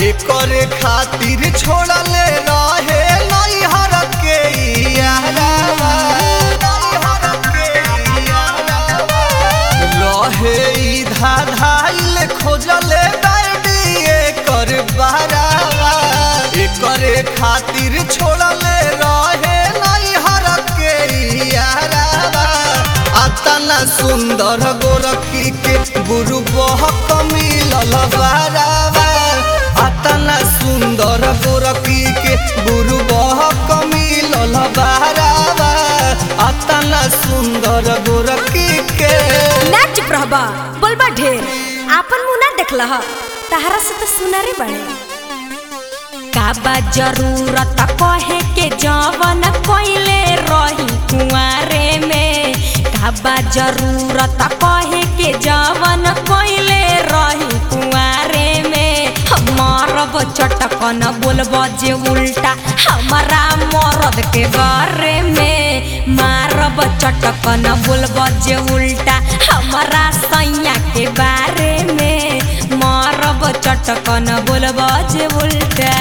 एकरे खातिर छोड़ले रहे नैहर के यारावा नैहर के यारावा रहे ई धाधाइल खोजले डायडी एकर बहरावा एकरे खातिर छोड़ले रहे नैहर के यारावा अतना सुंदर गोरखी के गुरु बहक मिलल बारावा अतना सुंदर गोरखी के गुरु बहक मिलल बारावा अतना सुंदर गोरखी के ना चुप रहबा बोलबा ढेर आपन मुंह ना देखला ह तहरा से तो सुनारे बड़े का बा जरूरत कहे के जवन कोइले रही कुआरे में का बा जरूरत कहे के जवन कोइले रही कुआरे में मारब चटकन बोलब जे उल्टा हमारा मरद के बारे में मारब चटकन बोलब जे उल्टा हमारा सैया के बारे में मारब चटकन बोलब जे उल्टा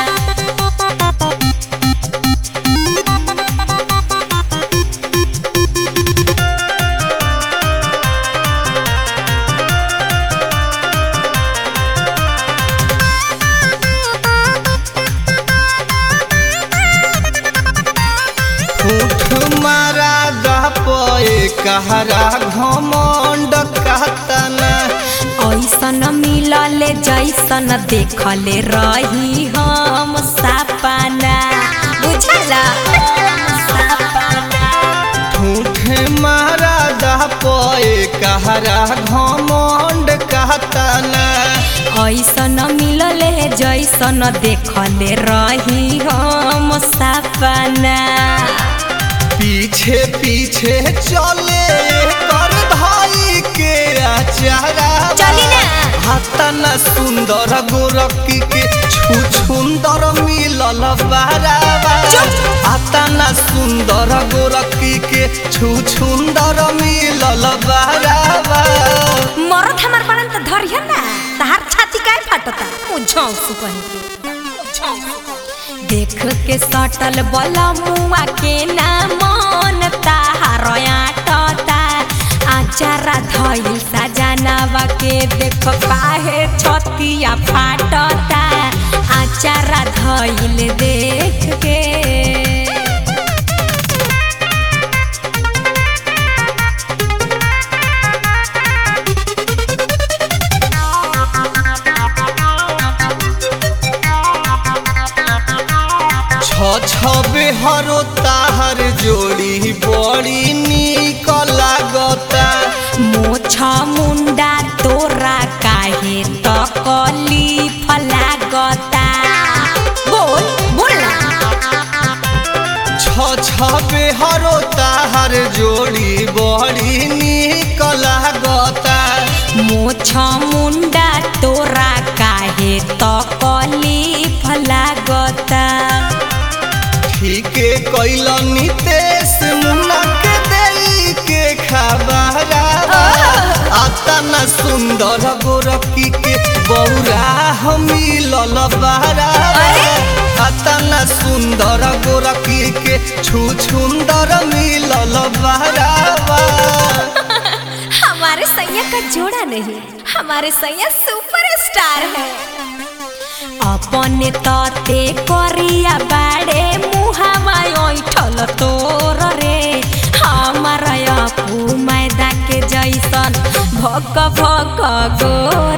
उठ मारा गपए कहरा घमंड कहतना ऐसन मिलले जैसन देखले रही हम सपना बुझला ठूठे मारा गपए कहरा घमंड कहतना ऐसन मिलले जैसन देखले रही हम सपना पीछे पीछे चले कर भाई के आचारा चली ना। हतना सुंदर गोरखी के छु सुंदर मिलल बारावा हतना सुंदर गोरखी के छु सुंदर मिलल बारावा मरद हमार बनन त धरिया ना तहार छाती काहे फाटता मुझौ सुकन के देख के सटल बला मुआ के ना मन ताहार आटता आचारा धइल सजनावा के देख काहे छतिया फाटता आचारा धइल देख के छ छबे हरो ताहर जोड़ी बड़ी निक लागता मोछ मुंडा तोरा काहे तकलीफ लागता बोल बोल ना छ छबे हरो ताहर जोड़ी बड़ी निक लागता मोछ मुंडा तोरा काहे तकलीफ लागता ठीके कैल नितेश मुन्ना के देई के खबरावा अतना सुंदर गोरखी के बौरा हम मिलल बहरावा अतना सुंदर गोरखी के छु सुंदर मिलल बहरावा हमारे सैया का जोड़ा नहीं हमारे सैया सुपर स्टार है अपने तते करिया बाड़े मुहावा ऐठल तोर रे हमारा अपू मैदा के जैसन भक भक गोर